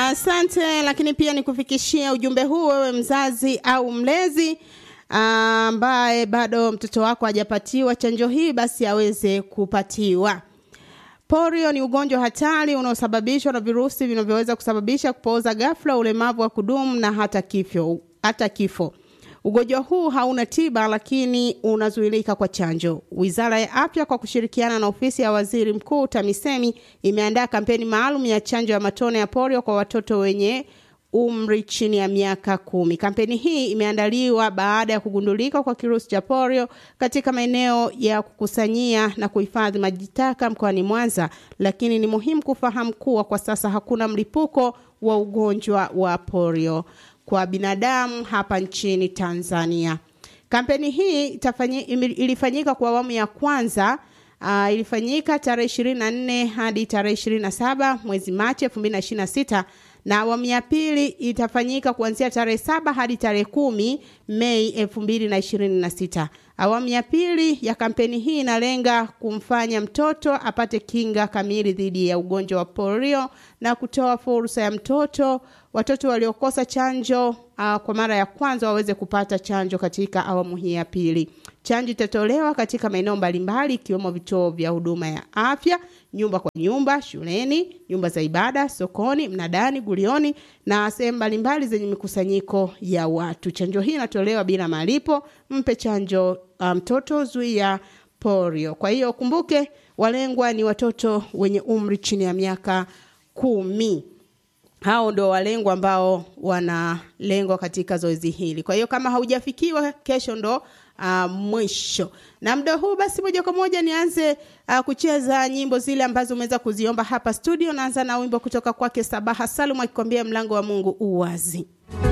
Asante, lakini pia nikufikishia ujumbe huu wewe mzazi au mlezi ambaye bado mtoto wako hajapatiwa chanjo hii, basi aweze kupatiwa. Polio ni ugonjwa hatari unaosababishwa na virusi vinavyoweza kusababisha kupooza ghafla, ulemavu wa kudumu na hata kifo, hata kifo. Ugonjwa huu hauna tiba lakini unazuilika kwa chanjo. Wizara ya Afya kwa kushirikiana na ofisi ya Waziri Mkuu TAMISEMI imeandaa kampeni maalum ya chanjo ya matone ya polio kwa watoto wenye umri chini ya miaka kumi. Kampeni hii imeandaliwa baada ya kugundulika kwa kirusi cha polio katika maeneo ya kukusanyia na kuhifadhi maji taka mkoani Mwanza, lakini ni muhimu kufahamu kuwa kwa sasa hakuna mlipuko wa ugonjwa wa polio kwa binadamu hapa nchini Tanzania. Kampeni hii itafanyi, ilifanyika kwa awamu ya kwanza uh, ilifanyika tarehe 24 hadi tarehe 27 mwezi Machi 2026 na awamu ya pili itafanyika kuanzia tarehe saba hadi tarehe kumi Mei elfu mbili na ishirini na sita. Awamu ya pili ya kampeni hii inalenga kumfanya mtoto apate kinga kamili dhidi ya ugonjwa wa polio na kutoa fursa ya mtoto watoto waliokosa chanjo uh, kwa mara ya kwanza waweze kupata chanjo katika awamu hii ya pili. Chanjo itatolewa katika maeneo mbalimbali ikiwemo vituo vya huduma ya afya, nyumba kwa nyumba, shuleni, nyumba za ibada, sokoni, mnadani, gulioni na sehemu mbalimbali zenye mikusanyiko ya watu. Chanjo hii inatolewa bila malipo. Mpe chanjo mtoto, um, zuia polio. Kwa hiyo kumbuke, walengwa ni watoto wenye umri chini ya miaka kumi hao ndo walengwa ambao wanalengwa katika zoezi hili. Kwa hiyo kama haujafikiwa, kesho ndo uh, mwisho. Na muda huu basi, moja kwa moja nianze uh, kucheza nyimbo zile ambazo umeweza kuziomba hapa studio. Naanza na wimbo kutoka kwake Sabaha Salum akikwambia mlango wa Mungu uwazi.